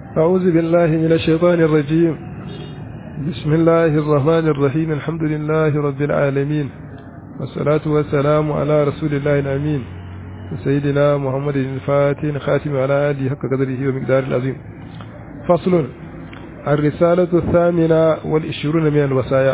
أعوذ بالله من الشيطان الرجيم بسم الله الرحمن الرحيم الحمد لله رب العالمين والصلاة والسلام على رسول الله الأمين سيدنا محمد الفاتح خاتم على آله حق قدره ومقدار العظيم فصل الرسالة الثامنة والعشرون من الوصايا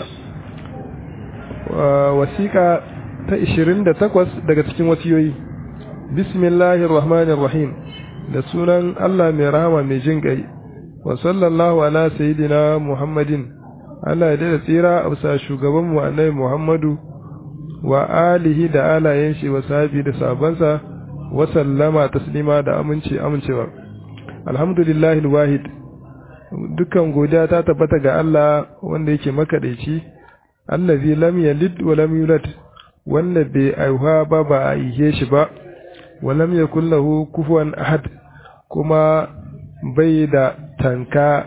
وثيقة تأشرين دا تقوس دا تكين وسيوي بسم الله الرحمن الرحيم da sunan Allah mai rahama mai jin ƙai wa sallallahu ala sayidina Muhammadin Allah ya da tsira a bisa shugabanmu annabi Muhammadu wa alihi da alayen shi wa sahabi da sabansa wa sallama taslima da aminci amincewa alhamdulillahi alwahid dukkan godiya ta tabbata ga Allah wanda yake makadaici allazi lam yalid wa lam yulad wanda bai aihuwa ba ba a ihe shi ba wa lam yakul lahu kufuwan ahad kuma bai da tanka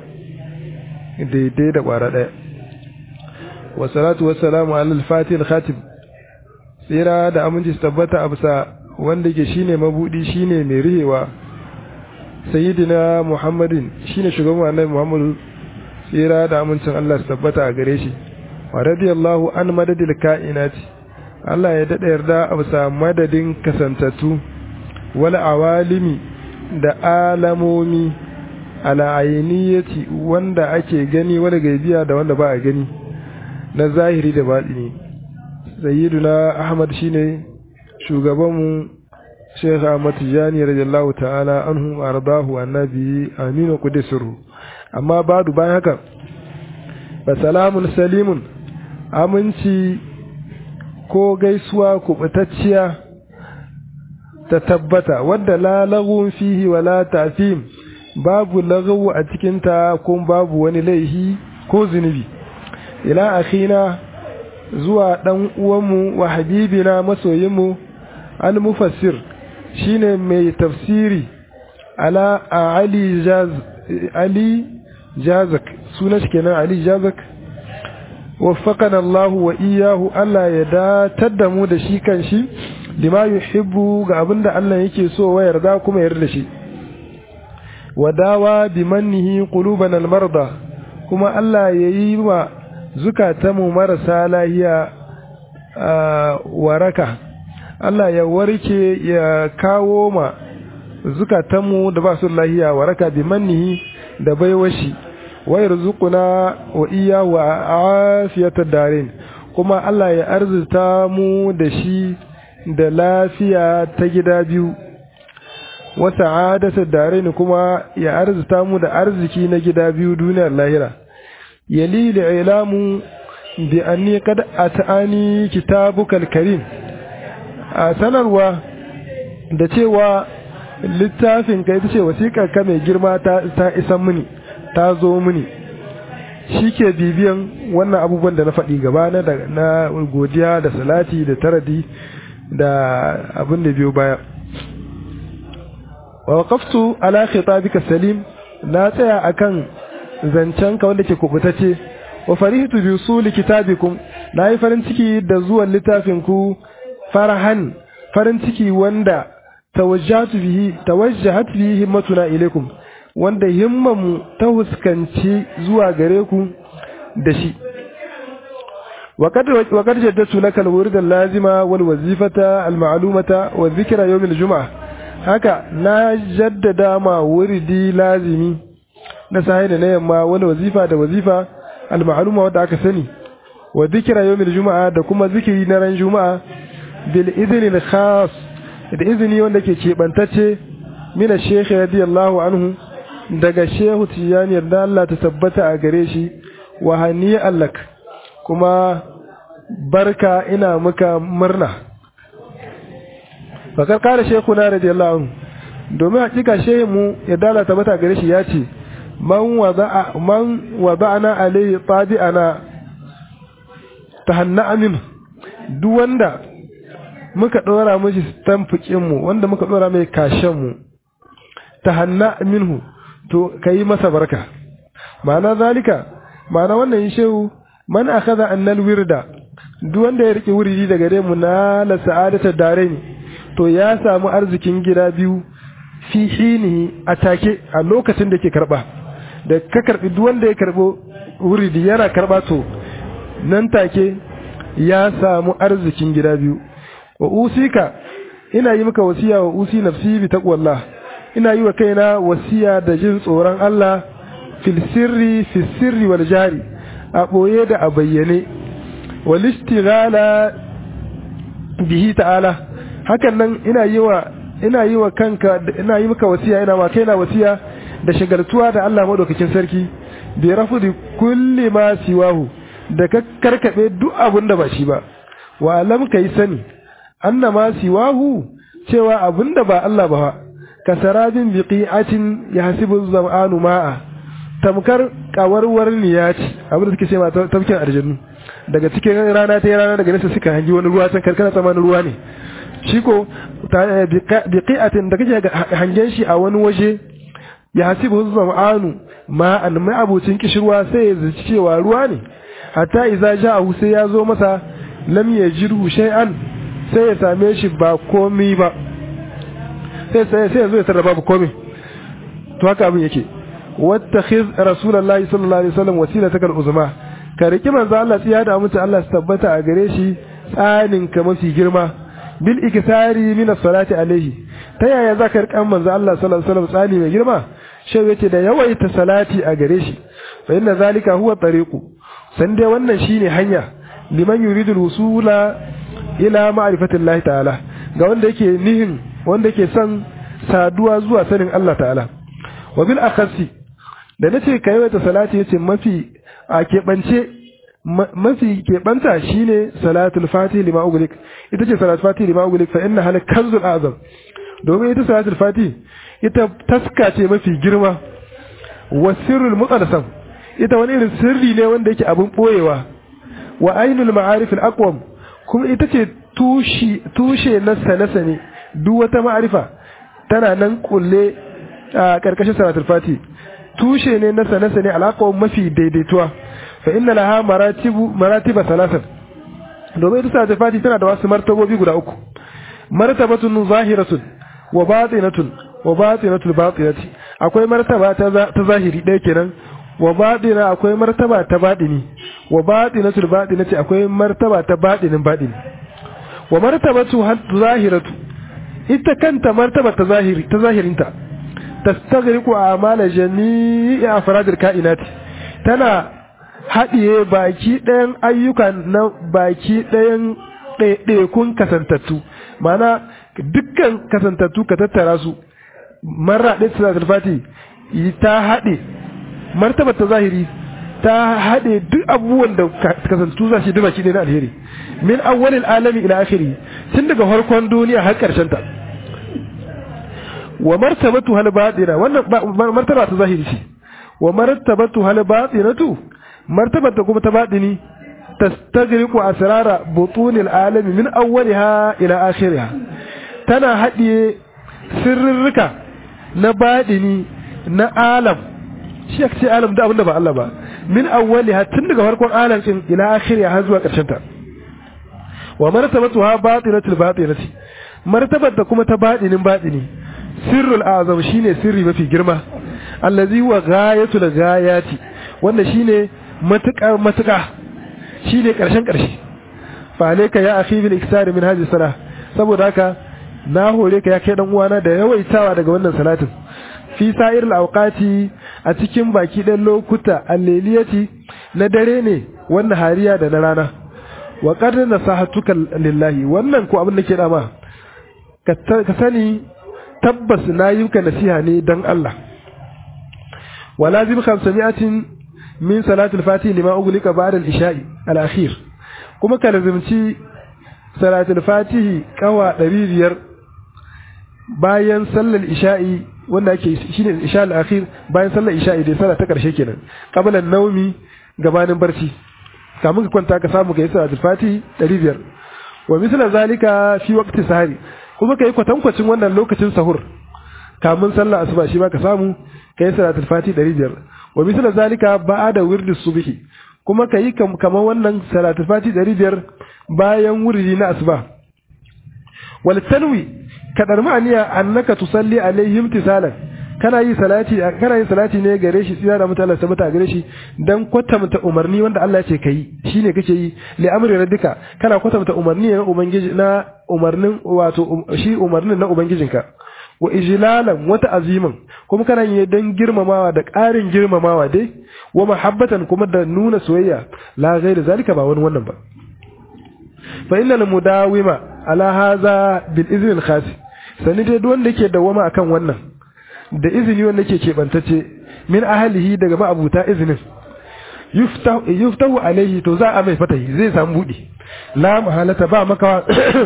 daidai da ƙwara ɗaya wa salatu wa salamu alal fatih khatib tsira da aminci su tabbata a bisa wanda ke shine mabudi shine mai rihewa sayyidina muhammadin shine shugaban annabi muhammadu tsira da amincin Allah su tabbata a gare shi wa radiyallahu an madadil ka'inati Allah ya daɗa yarda a bisa madadin kasantattu wal awalimi da alamomi al'ainiyati wanda ake gani wani gaibiya da wanda ba a gani na zahiri da baɗini sayyiduna ahmad shine shugabanmu Sheikh Ahmad Tijani radiyallahu ta'ala anhu ardahu annabi aminu qudisru amma badu bayan haka fa salamun salimun aminci ko gaisuwa kubutacciya ta tabbata wadda la lagun fihi wala tafim babu lagawu a cikinta ko babu wani laihi ko zunubi ila akhina zuwa dan uwanmu wa habibina masoyinmu al-mufassir shine mai tafsiri ala ali jaz ali jazak sunan shi kenan ali jazak waffaqana Allah wa iyyahu Allah ya datar da mu da shi kan shi lima yuhibbu ga abinda Allah yake so wa yarda kuma yarda shi wadawa bi mannihi quluban almarda kuma Allah yayi wa zukatanmu marasa lahiya waraka Allah ya warke ya kawo ma zukatanmu da ba su lahiya waraka bi mannihi da baiwashi wa yarzuquna wa iyyahu afiyatad darin kuma Allah ya arzuta mu da shi da lafiya ta gida biyu wa sa'adatu darain kuma ya arzuta mu da arziki na gida biyu duniyar lahira yali da ilamu bi anni qad atani kitabukal karim a sanarwa da cewa littafin ka ita ce wasiƙar ka mai girma ta ta isan mini ta zo mini shi ke bibiyan wannan abubuwan da na faɗi gaba na godiya da salati da taradi da abin da biyo baya wa waqaftu ala khitabika salim na tsaya akan zancen ka wanda ke kubutace wa farihtu bi usuli kitabikum na yi farin ciki da zuwan littafin ku farahan farin ciki wanda tawajjahatu bihi tawajjahat bihi himmatuna ilaikum wanda himmamu ta huskanci zuwa gare ku da shi وقد جددت لك الورد اللازمة والوظيفة المعلومة والذكر يوم الجمعة haka na jaddada ma wuridi lazimi na sahi da na yamma wani wazifa da wazifa al-ma'luma wadda aka sani wa zikira yawmil juma'a da kuma zikiri na ran juma'a bil idhnil khas da izini wanda ke kebantacce mina shekhi radiyallahu anhu daga shehu tijani yarda Allah ta tabbata a gare shi wa hani allak kuma barka ina muka murna fakar kare shehu na radiyallahu anhu domin hakika shehu mu ya dala tabbata gare shi ya ce man wada'a man wada'ana alayhi tabi'ana tahanna amin duk wanda muka dora mishi stamfikin mu wanda muka dora mai kashen mu tahanna minhu to kai masa barka ma'ana zalika ma'ana wannan shehu man akhadha annal wirda duk wanda ya rike wuridi daga gare mu na la sa'adata darain to ya samu arzikin gida biyu fi hinihi a take a lokacin da ke karba da ka karbi duk wanda ya karbo wuridi yana karba to nan take ya samu arzikin gida biyu wa usika ina yi maka wasiya wa usi nafsi bi taqwallah ina yi wa kaina wasiya da jin tsoron Allah fil sirri fil sirri wal jari a boye da a bayyane wal istighala bihi ta'ala hakan nan ina yi wa ina yi wa kanka ina yi maka wasiya ina ma kaina wasiya da shagaltuwa da Allah madaukakin sarki bi rafudi kulli ma siwahu da ka karkabe duk abun da ba shi ba wa alam kai sani anna ma siwahu cewa abun da ba Allah ba kasarabin biqi'atin yahsibu zam'anu ma'a tamkar kawarwar niyati abin da suke cewa tafkin aljannu daga cikin rana ta rana daga nesa suka hangi wani ruwa can karkana tsamanin ruwa ne shi ko biqi'atin da kake hangen shi a wani waje ya hasibu zam'anu ma'an mai abucin kishirwa sai ya zaci cewa ruwa ne hatta idza ja'ahu sai ya zo masa lam yajidhu shay'an sai ya same shi ba komai ba sai sai sai ya zo ya tarra babu komai to haka abin yake wattakhiz rasulullahi sallallahu alaihi wasallam wasilataka al-uzma ka riki manzo Allah tsiya da mutu Allah su tabbata a gare shi tsanin ka mafi girma bil iktari min as-salati alaihi ta yaya zaka rikan manzo Allah sallallahu alaihi wasallam tsani mai girma shi yace da yawaita salati a gare shi fa inna zalika huwa tariqu san dai wannan shine hanya liman yuridu al-wusula ila ma'rifatillahi ta'ala ga wanda yake nihin wanda yake son saduwa zuwa sanin Allah ta'ala wa bil akhasi da nace ka yawaita salati yace mafi a keɓance mafi keɓanta shine salatul fatih lima ugulik ita ce salatul fatih lima ugulik fa inna hal kanzul azam domin ita salatul fatih ita taska ce mafi girma wa sirrul muqaddasam ita wani irin sirri ne wanda yake abin boyewa wa ainul ma'arif al aqwam kuma ita ce tushe tushe na sane duk wata ma'arifa tana nan kulle a karkashin salatul fatih tushe ne na sane-sane alaƙawar mafi daidaituwa fa inna laha maratibu maratiba salasan domin ita sa fati tana da wasu martabobi guda uku martabatun zahiratun wa batinatun wa batinatul batinati akwai martaba ta zahiri ɗaya kenan wa batina akwai martaba ta batini wa batinatul batinati akwai martaba ta batinin batini wa martabatu zahiratu ita kanta martaba ta zahiri ta zahirinta tastaghriqu a'mala jami'i afradil kainati tana haɗiye baki ɗayan ayyuka na baki ɗayan ɗaiɗaikun kasantattu mana dukkan kasantattu ka tattara su marra ɗaya salatul fati ta haɗe martaba ta zahiri ta haɗe duk abubuwan da kasantu za shi baki ɗaya na alheri min awwalil alami ila akhiri tun daga farkon duniya har ƙarshen ta wa martabatu hal batina wannan martaba ta zahiri ce wa martabatu hal batinatu martabar ta kuma ta batini tastagriqu asrara butunil alami min awwaliha ila akhiriha tana hadiye sirrika na batini na alam shi ake ce alam da abinda ba Allah ba min awwaliha tun daga farkon alam din ila akhiriha har zuwa karshen ta wa martabatuha batinatul batinati martabar da kuma ta batinin batini sirrul azam shine sirri mafi girma allazi wa ghayatul ghayati wanda shine matuƙar matuƙa shine ƙarshen ƙarshe fa alayka ya akhi bil iksar min hadhihi salah saboda haka na hore ka ya kai dan uwana da yawaitawa daga wannan salatin fi sa'ir al awqati a cikin baki dan lokuta alleliyati na dare ne wannan hariya da na rana wa qad nasahatuka lillahi wannan ko abin da ke dama ka sani tabbas na yi ka nasiha ne don Allah wa lazim khamsami'atin min salatul fatih lima ughliqa ba'da al-isha'i al-akhir kuma ka lazimci salatul fatih kawa 500 bayan sallar isha'i wanda ake shine isha al-akhir bayan sallar isha'i dai sallah ta karshe kenan qabla naumi gabanin barci kamun ka kwanta ka samu kai salatul fatih 500 wa misla zalika fi waqti sahari kuma kai kwatankwacin wannan lokacin sahur kamun sallah asuba shi ma ka samu kai salatul fati 500 wa misal zalika ba'da wirdi subhi kuma kai kamar wannan salatul fati 500 bayan wurdi na asuba wal tanwi kadar ma'aniya annaka tusalli alaihim tisalan kana yi salati kana yin salati ne gare shi tsira da mutane sabata gare shi dan kwatanta umarni wanda Allah ya ce kai shine kake yi li amri rabbika kana kwatanta umarni na ubangiji na umarnin wato shi umarnin na ubangijinka wa ijlalan wata aziman kuma kana yi dan girmamawa da ƙarin girmamawa dai wa mahabbatan kuma da nuna soyayya la ghairi zalika ba wani wannan ba fa innal mudawima ala hadha bil izni al khas sani dai duk wanda yake dawama akan wannan da izini wanda yake kebantace min ahlihi daga ma'abuta izinin yuftahu yuftahu alaihi to za a mai fatahi zai samu budi la mahalata ba makawa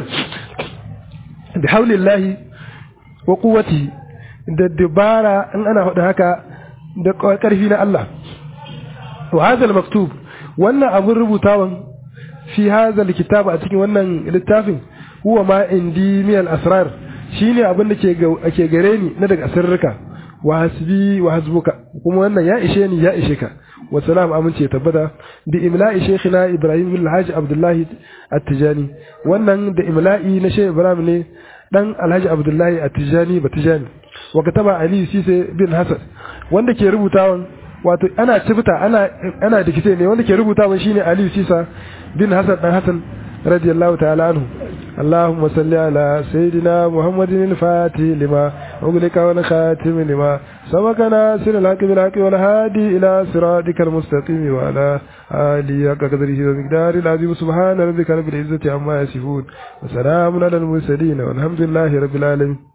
bi haulillahi wa quwwati da dabara in ana faɗa haka da ƙarfi na Allah wa hadha al-maktub wannan abun rubutawan fi hadha al-kitab a cikin wannan littafin huwa ma indi min al-asrar shine abin da ke ke gare ni na daga sirrika wa hasbi wa hasbuka kuma wannan ya ishe ni ya ishe ka wa salam amince tabbata bi imla'i shaykhina ibrahim bin alhaji abdullahi at-tijani wannan da imla'i na shaykh ibrahim ne dan alhaji abdullahi at-tijani batijani wa kataba ali sise bin hasan wanda ke rubutawan wato ana cibita ana ana dikite ne wanda ke rubutawan shine ali sisa bin hasan dan hasan radiyallahu ta'ala anhu اللهم صل على سيدنا محمد الفاتح لما أغلق والخاتم لما سبق ناصر الحق بالحق والهادي إلى صراطك المستقيم وعلى آله حق قدره ومقدار العظيم سبحان ربك رب العزة عما يصفون وسلام على المرسلين والحمد لله رب العالمين